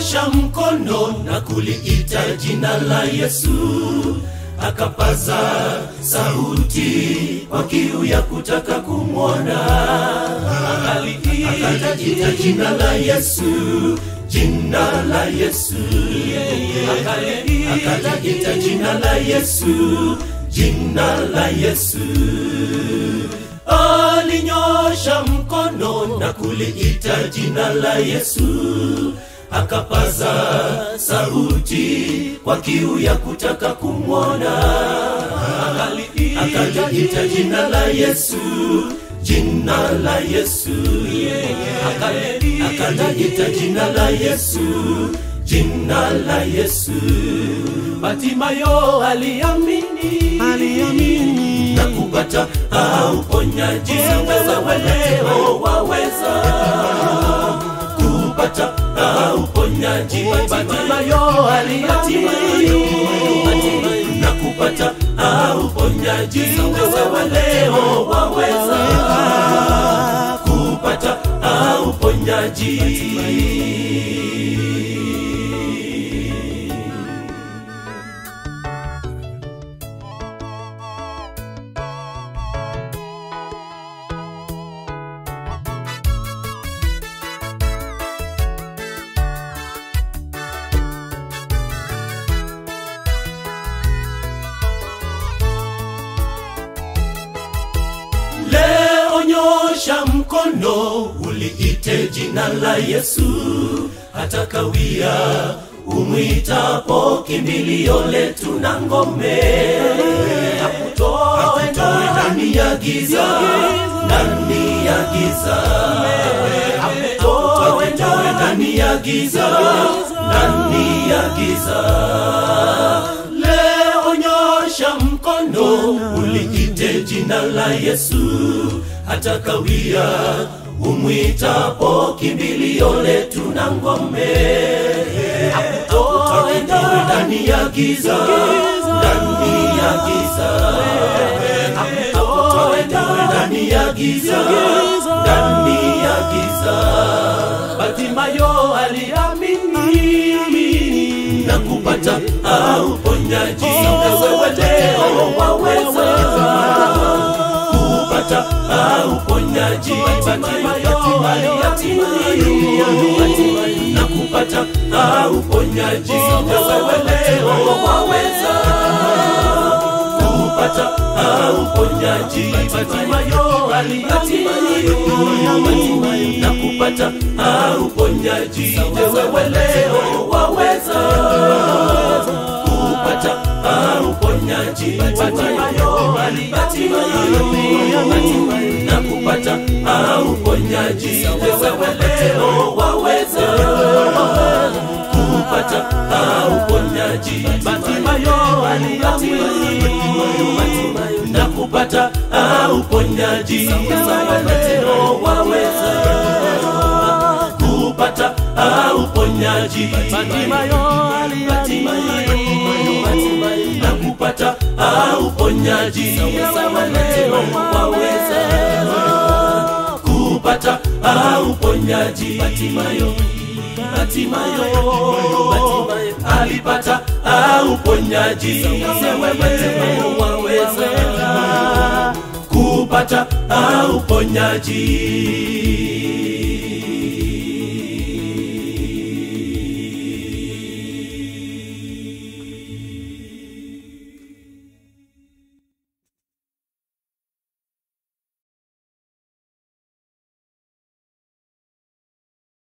alinyosha mkono na kuliita jina la Yesu, akapaza sauti kwa kiu ya kutaka kumwona. Akaliita jina la Yesu, jina la Yesu, akaliita jina la Yesu, jina la Yesu alinyosha mkono na kuliita jina la Yesu, akapaza sauti kwa kiu ya kutaka kumwona. Akaliita jina la Yesu, jina la Yesu, akaliita jina la Yesu, jina la Yesu. Batimayo aliamini, aliamini na kupata uponyaji. Wewe leo waweza kupata uponyaji. Batimayo aliamini na kupata uponyaji. Wewe leo waweza kupata uponyaji. Leo nyosha mkono uliite jina la Yesu, hata kawia umwitapo kimbilio letu na ngome, akutoe ndani ya giza, ndani ya giza, akutoe ndani ya giza, ndani ya giza. Leo nyosha mkono uliite jina la Yesu, hata kawia umwitapo kimbilio letu na ngome, akutoe ndani ya giza, ndani ya giza, akutoe ndani ya giza, ndani ya giza. Batimayo aliamini na kupata uponyaji. Wewe leo waweza kupata uponyaji. Batimayo aliamini na kupata uponyaji. Wewe leo waweza kupata uponyaji. Batimayo aliamini na kupata uponyaji. Wewe leo waweza kupata uponyaji. Batimayo aliamini na kupata uponyaji. Wewe leo waweza kupata uponyaji. Batimayo aliamini na kupata uponyaji. Wewe leo waweza kupata uponyaji. Batimayo aliamini na kupata uponyaji. Wewe leo waweza kupata uponyaji. Batimayo Batimayo alipata uponyaji. Wewe leo waweza kupata uponyaji.